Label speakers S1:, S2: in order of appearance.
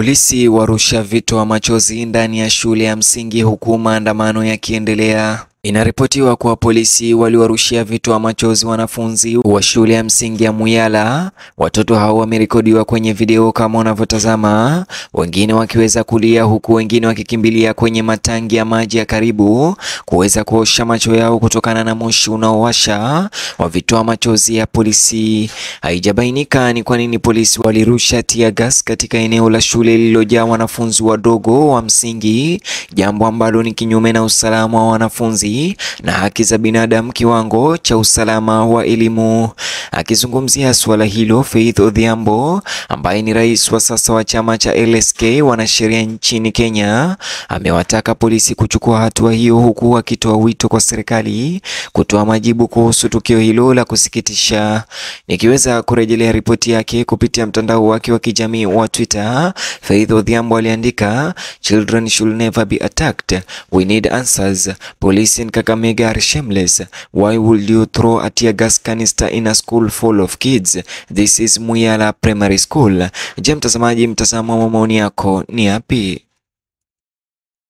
S1: Polisi warusha vitoa machozi ndani ya shule ya msingi huku maandamano yakiendelea. Inaripotiwa kuwa polisi waliwarushia vitoa machozi wanafunzi wa shule ya msingi ya Muyala. Watoto hao wamerekodiwa kwenye video kama unavyotazama, wengine wakiweza kulia huku wengine wakikimbilia kwenye matangi ya maji ya karibu kuweza kuosha macho yao kutokana na moshi unaowasha wa vitoa machozi ya polisi. Haijabainika ni kwa nini polisi walirusha tear gas katika eneo la shule lililojaa wanafunzi wadogo wa msingi, jambo ambalo ni kinyume na usalama wa wanafunzi na haki za binadamu kiwango cha usalama wa elimu. Akizungumzia suala hilo, Faith Odhiambo ambaye ni rais wa sasa wa chama cha LSK wanasheria nchini Kenya amewataka polisi kuchukua hatua hiyo, huku akitoa wito kwa serikali kutoa majibu kuhusu tukio hilo la kusikitisha. Nikiweza kurejelea ripoti yake kupitia mtandao wake wa kijamii wa Twitter, Faith Odhiambo aliandika, Children should never be attacked. We need answers. Police in Kakamega are shameless. Why would you throw a tear gas canister in a school full of kids? This is Muyala Primary School. Je, mtazamaji, mtazamo wa maoni yako ni yapi?